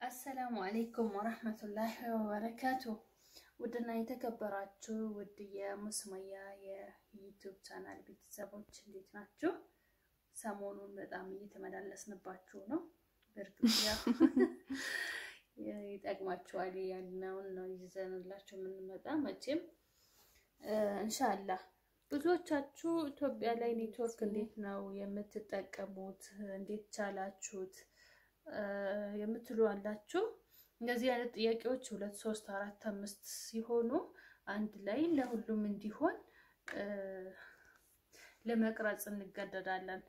አሰላሙ አሌይኩም ወረህመቱላሂ ወበረካቱ። ውድና የተከበራችሁ ውድ የሙስሙያ የዩቱብ ቻናል ቤተሰቦች እንዴት ናችሁ? ሰሞኑን በጣም እየተመላለስንባችሁ ነው። በእርግጥ ያው ይጠቅማችኋል ያልነውን ነው ይዘንላችሁ የምንመጣ መቼም እንሻላህ ብዙዎቻችሁ ኢትዮጵያ ላይ ኔትወርክ እንዴት ነው የምትጠቀሙት? እንዴት ቻላችሁት የምትሉ አላችሁ። እንደዚህ አይነት ጥያቄዎች ሁለት ሶስት አራት አምስት ሲሆኑ አንድ ላይ ለሁሉም እንዲሆን ለመቅረጽ እንገደዳለን።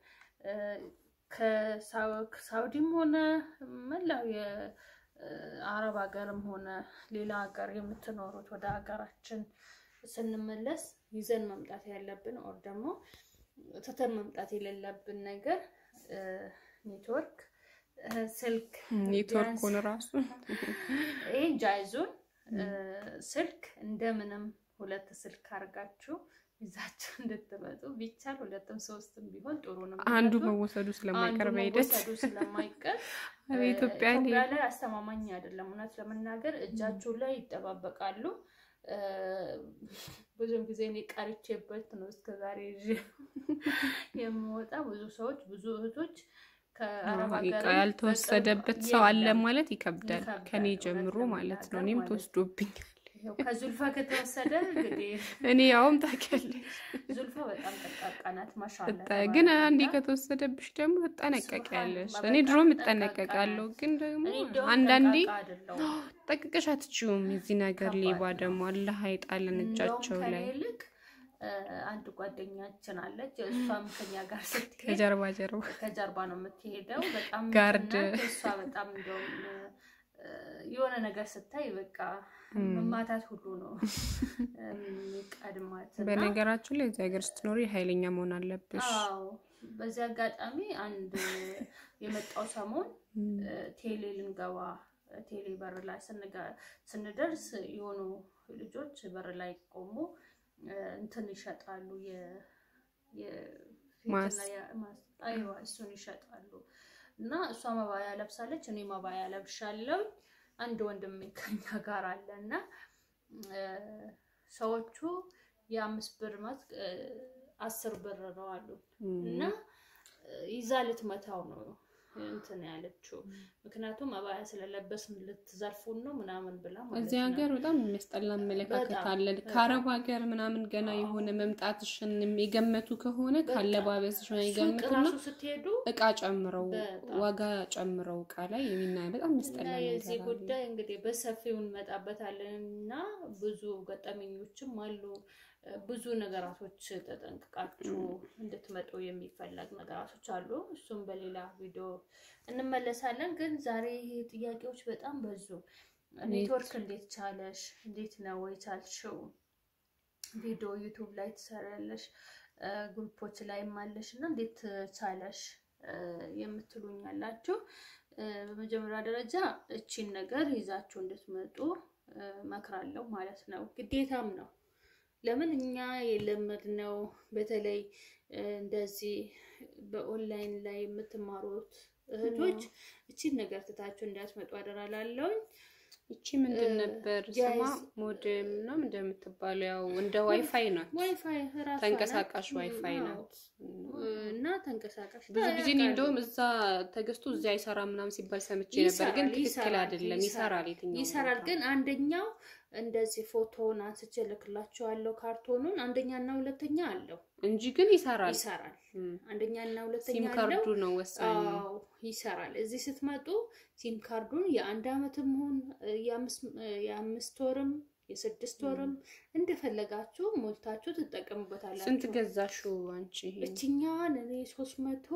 ከሳውዲም ሆነ መላው የአረብ ሀገርም ሆነ ሌላ ሀገር የምትኖሩት ወደ ሀገራችን ስንመለስ ይዘን መምጣት ያለብን ኦር ደግሞ ትተን መምጣት የሌለብን ነገር ኔትወርክ ስልክ ኔትወርኩን ራሱ ይህ ጃይዙን ስልክ እንደምንም ሁለት ስልክ አድርጋችሁ ይዛችሁ እንድትመጡ ቢቻል ሁለትም ሶስትም ቢሆን ጥሩ ነው። አንዱ መወሰዱ ስለማይቀር በሂደት መወሰዱ ስለማይቀር ኢትዮጵያ ላይ አስተማማኝ አይደለም። እውነት ለመናገር እጃችሁ ላይ ይጠባበቃሉ። ብዙም ጊዜ እኔ ቀርቼበት ነው እስከዛሬ የምወጣ ብዙ ሰዎች ብዙ እህቶች ያልተወሰደበት ሰው አለ ማለት ይከብዳል። ከኔ ጀምሮ ማለት ነው። እኔም ተወስዶብኛል። ከዙልፋ ከተወሰደ እንግዲህ እኔ ያውም ታውቂያለሽ፣ ዙልፋ በጣም ጠቃቃ ናት። ማሻአላ ግን አንዴ ከተወሰደብሽ ደግሞ ትጠነቀቂያለሽ። እኔ ድሮም እጠነቀቃለሁ፣ ግን ደግሞ አንዳንዴ ጠቅቀሽ አትችይውም። የዚህ ነገር ሌባ ደግሞ አላህ አይጣለን እጃቸው ላይ አንድ ጓደኛችን አለች። እሷም ከኛ ጋር ስትሄድ ከጀርባ ጀርባ ከጀርባ ነው የምትሄደው። በጣም ጋርድ እሷ በጣም እንደውም የሆነ ነገር ስታይ በቃ መማታት ሁሉ ነው የሚቀድማት። በነገራችን ላይ እዚህ ሀገር ስትኖሪ ኃይለኛ መሆን አለብሽ። አዎ። በዚህ አጋጣሚ አንድ የመጣው ሰሞን ቴሌ ልንገባ ቴሌ በር ላይ ስንደርስ የሆኑ ልጆች በር ላይ ቆሙ እንትን ይሸጣሉ። አይዋ እሱን ይሸጣሉ። እና እሷ መባያ ለብሳለች፣ እኔ መባያ ለብሻለሁ። አንድ ወንድም ከኛ ጋር አለ እና ሰዎቹ የአምስት ብር ማት አስር ብር ነው አሉ እና ይዛ ልትመታው ነው እንትን ያለችው ምክንያቱም አባያ ስለለበስን ልትዘርፉን ነው ምናምን ብላ ማለት እዚህ ሀገር በጣም የሚያስጠላ አመለካከት አለ። ከአረብ ሀገር ምናምን ገና የሆነ መምጣትሽን የገመቱ ከሆነ ካለባበስሽ የገመቱና ስትሄዱ እቃ ጨምረው ዋጋ ጨምረው እቃ ላይ የሚና በጣም የሚያስጠላ የዚህ ጉዳይ እንግዲህ በሰፊው እንመጣበታለን እና ብዙ ገጠመኞችም አሉ። ብዙ ነገራቶች ተጠንቅቃችሁ እንድትመጡ የሚፈለግ ነገራቶች አሉ። እሱም በሌላ ቪዲዮ እንመለሳለን። ግን ዛሬ ጥያቄዎች በጣም በዙ። ኔትወርክ እንዴት ቻለሽ? እንዴት ነው ወይ ቻልሽው? ቪዲዮ ዩቱብ ላይ ትሰሪያለሽ፣ ግሩፖች ላይም አለሽ እና እንዴት ቻለሽ የምትሉኝ ያላችሁ፣ በመጀመሪያ ደረጃ እቺን ነገር ይዛችሁ እንድትመጡ መክራለሁ ማለት ነው። ግዴታም ነው። ለምን እኛ የለመድነው በተለይ እንደዚህ በኦንላይን ላይ የምትማሩት እህቶች እቺን ነገር ትታችሁ እንዳትመጡ አደራላለሁኝ። እቺ ምንድን ነበር ስማ? ሞዴም ነው እንደምትባለው ያው እንደ ዋይፋይ ናት። ዋይፋይ ተንቀሳቃሽ ዋይፋይ ናት እና ተንቀሳቃሽ ብዙ ጊዜ እኔ እንደውም እዛ ተገዝቶ እዚያ አይሰራም ምናምን ሲባል ሰምቼ ነበር፣ ግን ትክክል አይደለም። ይሰራል፣ የትኛው ይሰራል። ግን አንደኛው እንደዚህ ፎቶውን አንስቼ እልክላችኋለሁ ካርቶኑን አንደኛ እና ሁለተኛ አለው እንጂ ግን ይሰራል ይሰራል። አንደኛ እና ሁለተኛ ሲም ካርዱ ነው ወሳኝ። አዎ ይሰራል። እዚህ ስትመጡ ሲም ካርዱን የአንድ አመትም ሆን የአምስት ወርም የስድስት ወርም እንደፈለጋችሁ ሞልታችሁ ትጠቀሙበታላችሁ። ስንት ገዛሽው አንቺ? እችኛዋን እኔ ሶስት መቶ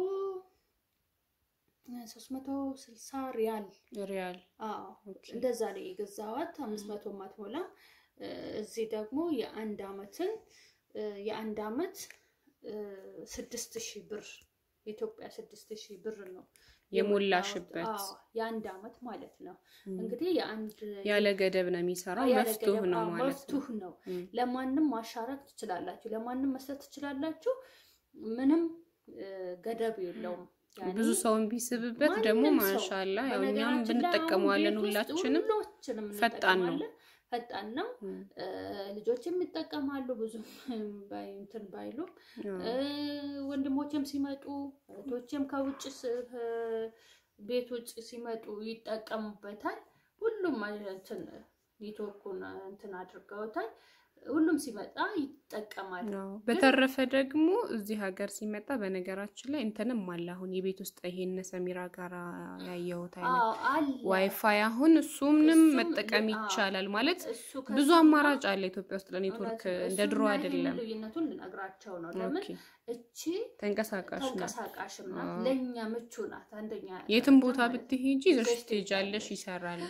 ሶስት መቶ ስልሳ ሪያል ሪያል አዎ እንደዛ ላይ የገዛዋት አምስት መቶ ማትሞላ እዚህ ደግሞ የአንድ አመትን የአንድ አመት ስድስት ሺህ ብር የኢትዮጵያ ስድስት ሺህ ብር ነው የሞላሽበት የአንድ አመት ማለት ነው። እንግዲህ የአንድ ያለ ገደብ ነው የሚሰራው። መፍቱህ ነው ማለት ነው። መፍቱህ ነው። ለማንም ማሻረክ ትችላላችሁ፣ ለማንም መስጠት ትችላላችሁ። ምንም ገደብ የለውም። ያኔ ብዙ ሰውን ቢስብበት ደግሞ ማንም ሰው ማሻላ ያው እኛም በነገራችን ላይ አሁን ብንጠቀመዋለን ቤት ውስጥ ሁላችንም ሁላችንም ፈጣን ነው። እንጠቀማለን። ፈጣን ነው። እም፣ እ፣ ልጆችም ይጠቀማሉ ብዙ ባይ- እንትን ባይሉም አዎ። እ፣ ወንድሞችም ሲመጡ እህቶችም ከውጭ ስ- ከ- ቤት ውጭ ሲመጡ ይጠቀሙበታል። ሁሉም እንትን ኔትወርኩን እንትን አድርገውታል። ሁሉም ሲመጣ ይጠቀማል። አዎ። በተረፈ ደግሞ እዚህ ሀገር ሲመጣ በነገራችን ላይ እንትንም አለ አሁን የቤት ውስጥ ይሄን ሰሚራ ጋር ያየሁት አይነት አዎ አለ ዋይፋይ አሁን እሱንም እሱም መጠቀም ል- አዎ። ይቻላል ማለት እሱ ብዙ ከሱና አማራጭ አለ ኢትዮጵያ ውስጥ ለኔትወርክ እውነት ነው። እንደ እሱና ድሮ ይሄን አይደለም። ልዩነቱን ልነግራቸው ነው። ለምን ኦኬ እቺ ተንቀሳቃሽ ነው። ተንቀሳቃሽም ናት፣ አዎ። ለእኛ ምቹ ናት። አንደኛ የትም ደረጃ ቦታ ማለት ነው። ብትሄጂ ይዘሽ ይዘሽ ትሄጃለሽ፣ ትሄጃለሽ። ይሰራል።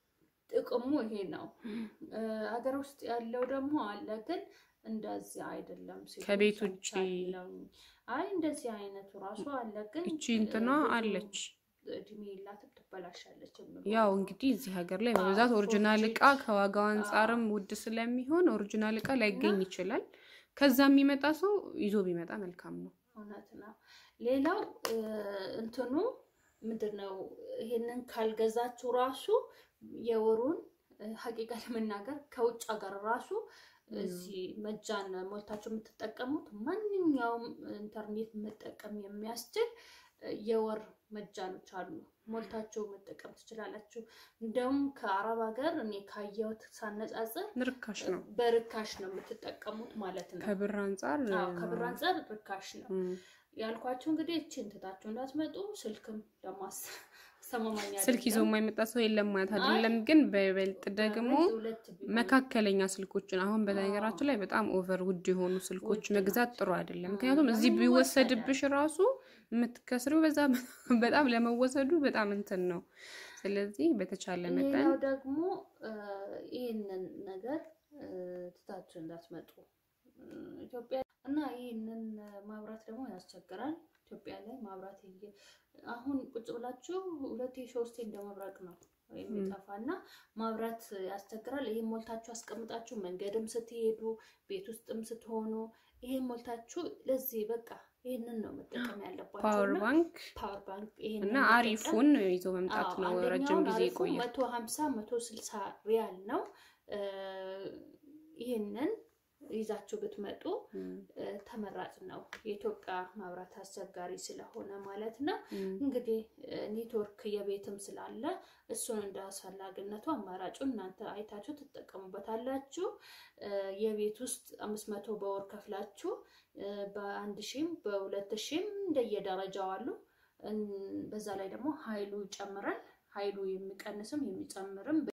ጥቅሙ ይሄ ነው። እ፣ ሀገር ውስጥ ያለው ደግሞ አለ፣ ግን እንደዚህ አይደለም። ሲሉ ከቤት ውጭ ሰምቻለሁ። አይ እንደዚህ አይነቱ ራሱ አለ፣ ግን እቺ እንትኗ ብዙ አለች። እድሜ የላትም ትበላሻለች። የሚሉ ያው እንግዲህ እዚህ ሀገር ላይ በብዛት አዎ፣ ኦሪጂናል ፎርጂ እቃ ከዋጋው አንጻርም ውድ ስለሚሆን ኦሪጂናል እቃ ላይገኝ እና- ይችላል። ከዛ የሚመጣ ሰው ይዞ ቢመጣ መልካም ነው። እውነት ነው። ሌላው እ፣ እንትኑ ምንድን ነው? ይሄንን ካልገዛችሁ ራሱ የወሩን እ፣ ሀቂቃ ለመናገር ከውጭ ሀገር ራሱ እዚህ መጃን ሞልታችሁ የምትጠቀሙት ማንኛውም ኢንተርኔት መጠቀም የሚያስችል እ፣ የወር መጃኖች አሉ። ሞልታችሁ መጠቀም ትችላላችሁ። እንደውም ከአረብ ሀገር እኔ ካየሁት ሳነጻጽር ርካሽ ነው በርካሽ ነው የምትጠቀሙት ማለት ነው። ከብር አንጻር አዎ ከብር አንጻር ርካሽ ነው እም፣ ያልኳችሁ። እንግዲህ እችን ትታችሁ እንዳትመጡ። ስልክም ደግሞ አስ- አስተማማኝ ስልክ ይዞ አይደለም። የማይመጣ ሰው የለም ማለት አይደለም፣ ግን በይበልጥ ደግሞ ሁለት ሁለት ቢሆን መካከለኛ ስልኮችን አሁን በነገራችን ላይ በጣም ኦቨር ውድ የሆኑ ስልኮች ውድ መግዛት ናቸው። ጥሩ አይደለም። አዎ፣ ምክንያቱም እዚህ ለምን ቢወሰድብሽ ራሱ የምትከስሪው በዛ በጣም ለመወሰዱ በጣም እንትን ነው። ስለዚህ በተቻለ መጠን ሌላው ደግሞ እ፣ ይህንን ነገር እ፣ ትታችሁ እንዳትመጡ እ፣ ኢትዮጵያ እና ይህንን ማብራት ደግሞ ያስቸግራል። ኢትዮጵያ ላይ ማብራት እየ አሁን ቁጭ ብላችሁ ሁለቴ ሶስቴ እንደ መብረቅ ነው የሚጠፋ እና ማብራት ያስቸግራል። ይህን ሞልታችሁ አስቀምጣችሁ መንገድም ስትሄዱ ቤት ውስጥም ስትሆኑ ይሄን ሞልታችሁ ለዚህ በቃ ይህንን ነው መጠቀም ያለባችሁ ፓወር እና ባንክ ፓወር ባንክ ይሄንን እና መጠቀም አሪፉን ይዞ መምጣት አዎ፣ ነው። አንደኛውን ረጅም ጊዜ አሪፉ ይቆያል። መቶ ሀምሳ መቶ ስልሳ ሪያል ነው። እ፣ ይህንን ይዛችሁ ብትመጡ እም፣ እ፣ ተመራጭ ነው። የኢትዮጵያ ማብራት አስቸጋሪ ስለሆነ ማለት ነው። እም፣ እንግዲህ እ፣ ኔትወርክ የቤትም ስላለ እሱን እንደ አስፈላጊነቱ አማራጩን እናንተ አይታችሁ ትጠቀሙበታላችሁ። እ፣ የቤት ውስጥ አምስት መቶ በወር ከፍላችሁ እ፣ በአንድ ሺህም በሁለት ሺህም እንደየደረጃው አሉ። እን- በዛ ላይ ደግሞ ኃይሉ ይጨምራል። ኃይሉ የሚቀንስም የሚጨምርም